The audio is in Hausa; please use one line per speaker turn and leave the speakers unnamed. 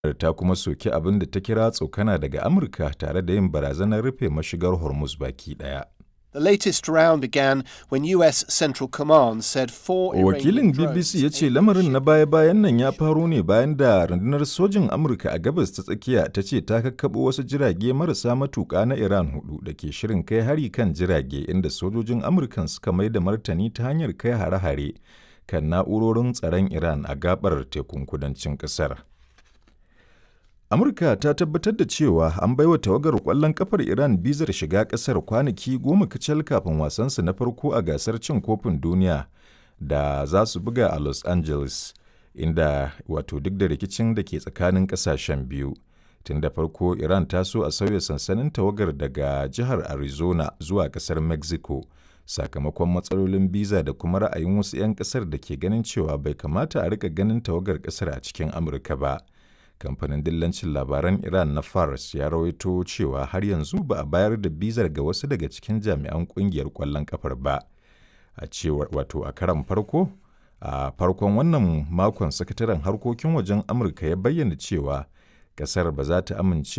ta kuma soki abin da ta kira tsokana daga Amurka tare da yin barazanar rufe mashigar Hormuz baki ɗaya.
The latest round began when US Central Command said four
Wakilin BBC ya ce lamarin na baya-bayan nan ya faro ne bayan da rundunar sojin Amurka a gabas ta tsakiya ta ce ta kakkaɓo wasu jirage marasa matuƙa na Iran hudu da ke shirin kai hari kan jirage inda sojojin Amurkan suka mai da martani ta hanyar kai hare-hare kan na'urorin tsaron Iran a gabar tekun kudancin ƙasar. Amurka ta tabbatar da cewa an baiwa tawagar ƙwallon kafar Iran bizar shiga ƙasar kwanaki goma kacal kafin wasansu na farko a gasar cin kofin duniya da za su buga a Los Angeles, inda wato duk da rikicin da ke tsakanin ƙasashen biyu. Tun da farko Iran ta so a sauya sansanin tawagar daga jihar Arizona zuwa ƙasar Mexico, sakamakon matsalolin biza da kuma ra'ayin wasu 'yan ƙasar da ke ganin cewa bai kamata a rika ganin tawagar ƙasar a cikin Amurka ba. kamfanin dillancin labaran iran na fars ya rawaito cewa har yanzu ba a bayar da bizar ga wasu daga cikin jami'an kungiyar kwallon kafar ba a cewar wato a karan farko a farkon wannan makon sakataren harkokin wajen amurka ya bayyana cewa kasar ba za ta amince